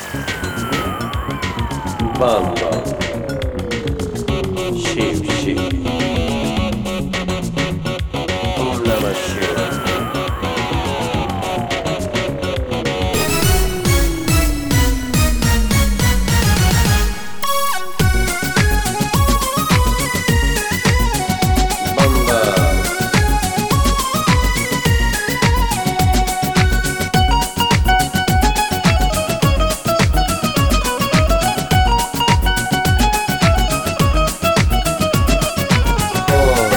Bam bam. Shiv shiv. Om Namah Shivaya. Bam bam. Om.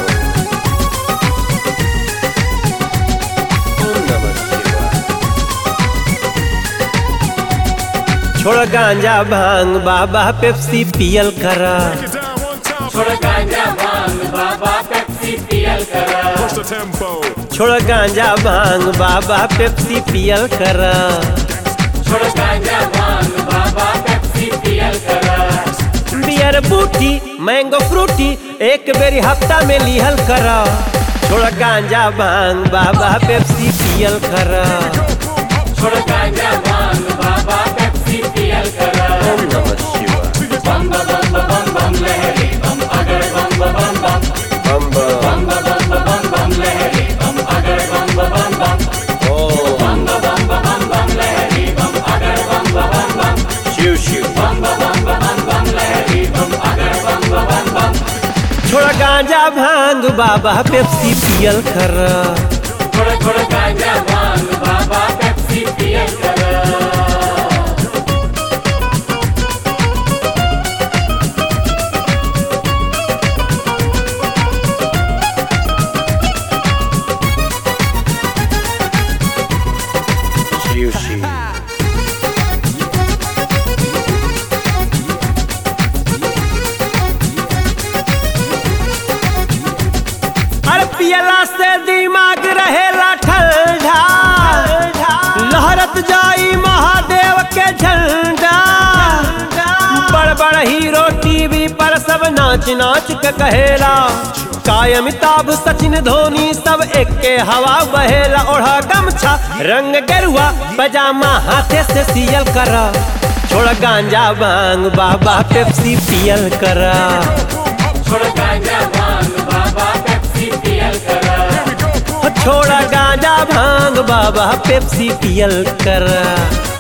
Om Namah Shivaya. छोड़ गांजा भांग बाबा Pepsi पियल करा Break it down one time. छोड़ गांजा भांग बाबा पेप्सी पियल करा Push the tempo. छोड़ गांजा भांग बाबा पेप्सी पियल करा छोड़ गांजा भांग बाबा पेप्सी पियल करा बियर बूटी मैंगो फ्रूटी एक बेरी हफ्ता में लिहल करा छोड़ गांजा भांग बाबा पेप्सी पियल करा छोड़ गांजा भांग बाबा पेप्सी पियल करा ओम नमः शिवाय बम बम बम बम बम लहरी बम अगर बम बम बम बम बम बम बम बम बम लहरी बम अगर बम बम बम ओम बम बम बम बम लहरी बम अगर बम बम बम शिव शिव बम बम बम बम लहरी बम अगर बम बम बम छोड़ गांजा भांग बाबा पेप्सी पियल करा छोड़ छोड़ गांजा भांग बाबा पेप्सी पियल करा शिव शिव अरे पियला से दिमाग रहेला ठंडा लहरत जाई महादेव के झंडा बड़ बड़ हीरो टीवी पर सब नाच नाच के कहेला काय अमिताभ सचिन धोनी सब एक के हवा बहेला ओढ़ा गमछा रंग गेरुआ पजामा हाथे से सियल करा छोड़ गांजा भांग बाबा पेप्सी पियल करा छोड़ गांजा भांग बाबा पेप्सी पियल करा छोड़ा गांजा भांग बाबा पेप्सी पियल करा